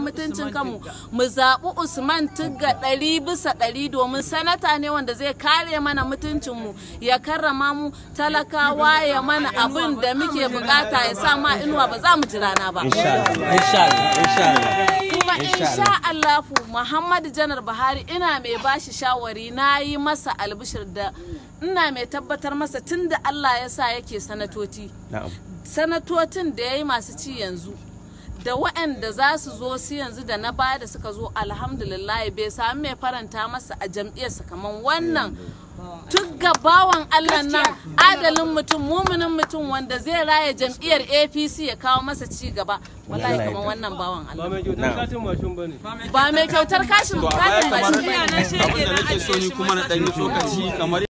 mutuncin kanmu mu zaɓi usman tugga ɗari bisa ɗari domin sanata ne wanda zai kare mana mutuncinmu ya karrama mu talakawa ya mana abin da muke bukata ya sa ma inuwa ba za mu ji rana ba insha Allah insha Allah insha Allah kuma Insha insha Allahu Muhammadu Janar Buhari ina mai bashi shawari na yi masa albishir da ina mai tabbatar masa tun da Allah ya sa yake sanatoci na'am sanatocin da ya yi masu ci yanzu da waɗanda za su zo su yanzu da na baya da suka zo alhamdulillah bai sami mai faranta masa a jam'iyyarsa kamar wannan tugga bawan Allah nan adalin mutum muminin mutum wanda zai raya jam'iyyar APC ya kawo masa ci gaba wallahi Allah ya kamar yarda. wannan bawan Allah ba mai kyautar Na'am. katin mashin ba ne ba mai kyautar kashin to a baya katin kamar mashin bane. abin da nake so ni kuma na ɗan yi tsokaci kamar